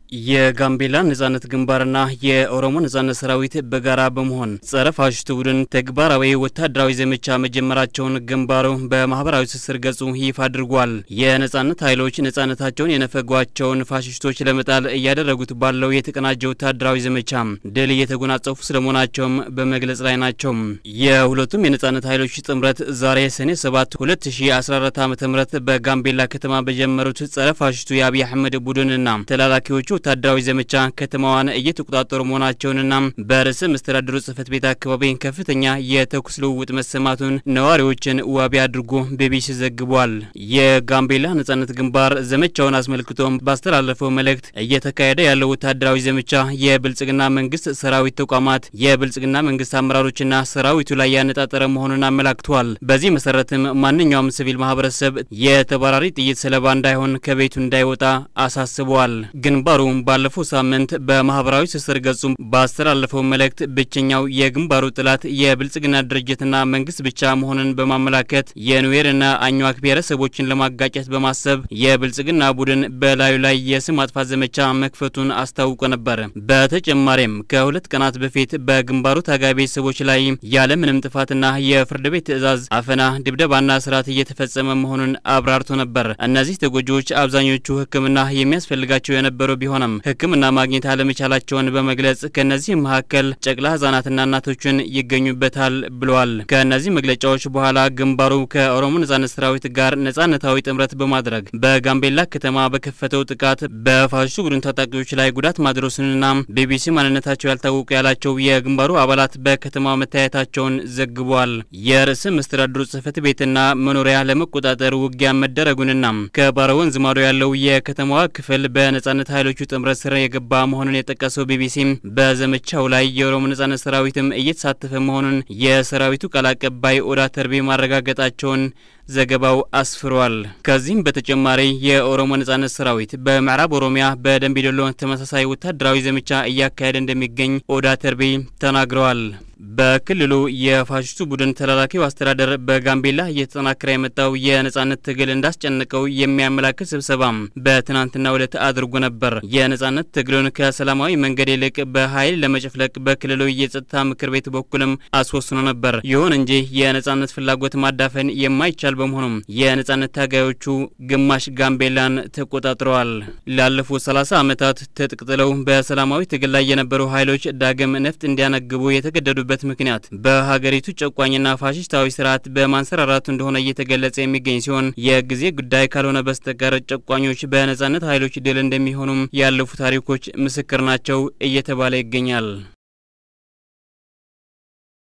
የጋምቤላ ነጻነት ግንባርና የኦሮሞ ነጻነት ሰራዊት በጋራ በመሆን ጸረ ፋሽስቱ ቡድን ተግባራዊ ወታደራዊ ዘመቻ መጀመራቸውን ግንባሩ በማህበራዊ ትስስር ገጹ ይፋ አድርጓል። የነጻነት ኃይሎች ነጻነታቸውን የነፈጓቸውን ፋሽስቶች ለመጣል እያደረጉት ባለው የተቀናጀ ወታደራዊ ዘመቻ ድል እየተጎናጸፉ ስለመሆናቸውም በመግለጽ ላይ ናቸው። የሁለቱም የነጻነት ኃይሎች ጥምረት ዛሬ ሰኔ 7 2014 ዓ ም በጋምቤላ ከተማ በጀመሩት ጸረ ፋሽስቱ የአብይ አህመድ ቡድንና ተላላኪዎቹ ወታደራዊ ዘመቻ ከተማዋን እየተቆጣጠሩ መሆናቸውንና በርዕሰ መስተዳድሩ ጽህፈት ቤት አካባቢ ከፍተኛ የተኩስ ልውውጥ መሰማቱን ነዋሪዎችን ዋቢ አድርጎ ቢቢሲ ዘግቧል። የጋምቤላ ነጻነት ግንባር ዘመቻውን አስመልክቶ ባስተላለፈው መልእክት እየተካሄደ ያለው ወታደራዊ ዘመቻ የብልጽግና መንግስት ሰራዊት ተቋማት፣ የብልጽግና መንግስት አመራሮችና ሰራዊቱ ላይ ያነጣጠረ መሆኑን አመላክቷል። በዚህ መሰረትም ማንኛውም ሲቪል ማህበረሰብ የተባራሪ ጥይት ሰለባ እንዳይሆን ከቤቱ እንዳይወጣ አሳስበዋል። ግንባሩ ባለፈው ሳምንት በማህበራዊ ትስስር ገጹ ባስተላለፈው መልእክት ብቸኛው የግንባሩ ጥላት የብልጽግና ድርጅትና መንግስት ብቻ መሆኑን በማመላከት የኑዌርና አኝዋክ ብሔረሰቦችን ለማጋጨት በማሰብ የብልጽግና ቡድን በላዩ ላይ የስም ማጥፋት ዘመቻ መክፈቱን አስታውቆ ነበር። በተጨማሪም ከሁለት ቀናት በፊት በግንባሩ ታጋይ ቤተሰቦች ላይ ያለምንም ጥፋትና የፍርድ ቤት ትዕዛዝ አፈና፣ ድብደባና ስርዓት እየተፈጸመ መሆኑን አብራርቶ ነበር። እነዚህ ተጎጂዎች አብዛኞቹ ሕክምና የሚያስፈልጋቸው የነበሩ ቢሆንም ሕክምና ማግኘት አለመቻላቸውን በመግለጽ ከእነዚህ መካከል ጨቅላ ህጻናትና እናቶችን ይገኙበታል ብለዋል። ከእነዚህ መግለጫዎች በኋላ ግንባሩ ከኦሮሞ ነጻነት ሰራዊት ጋር ነጻነታዊ ጥምረት በማድረግ በጋምቤላ ከተማ በከፈተው ጥቃት በፋሽስቱ ቡድን ታጣቂዎች ላይ ጉዳት ማድረሱንና ቢቢሲ ማንነታቸው ያልታወቁ ያላቸው የግንባሩ አባላት በከተማው መታየታቸውን ዘግቧል። የርዕሰ መስተዳድሩ ጽህፈት ቤትና መኖሪያ ለመቆጣጠር ውጊያ መደረጉንና ከባሮ ወንዝ ማዶ ያለው የከተማዋ ክፍል በነጻነት ኃይሎቹ ጥምረት ስር የገባ መሆኑን የጠቀሰው ቢቢሲ በዘመቻው ላይ የኦሮሞ ነጻነት ሰራዊትም እየተሳተፈ መሆኑን የሰራዊቱ ቃል አቀባይ ኦዳ ተርቤ ማረጋገጣቸውን ዘገባው አስፍሯል። ከዚህም በተጨማሪ የኦሮሞ ነጻነት ሰራዊት በምዕራብ ኦሮሚያ በደንቢዶሎ ተመሳሳይ ወታደራዊ ዘመቻ እያካሄደ እንደሚገኝ ኦዳ ተርቤ ተናግረዋል። በክልሉ የፋሽስቱ ቡድን ተላላኪው አስተዳደር በጋምቤላ እየተጠናከረ የመጣው የነጻነት ትግል እንዳስጨነቀው የሚያመላክት ስብሰባ በትናንትናው ዕለት አድርጎ ነበር። የነጻነት ትግሉን ከሰላማዊ መንገድ ይልቅ በኃይል ለመጨፍለቅ በክልሉ የጸጥታ ምክር ቤት በኩልም አስወስኖ ነበር። ይሁን እንጂ የነጻነት ፍላጎት ማዳፈን የማይቻል በመሆኑም የነጻነት ታጋዮቹ ግማሽ ጋምቤላን ተቆጣጥረዋል። ላለፉት 30 ዓመታት ትጥቅ ጥለው በሰላማዊ ትግል ላይ የነበሩ ኃይሎች ዳግም ነፍጥ እንዲያነግቡ የተገደዱ በት ምክንያት በሀገሪቱ ጨቋኝና ፋሽስታዊ ስርዓት በማንሰራራቱ እንደሆነ እየተገለጸ የሚገኝ ሲሆን የጊዜ ጉዳይ ካልሆነ በስተቀር ጨቋኞች በነጻነት ኃይሎች ድል እንደሚሆኑም ያለፉ ታሪኮች ምስክር ናቸው እየተባለ ይገኛል።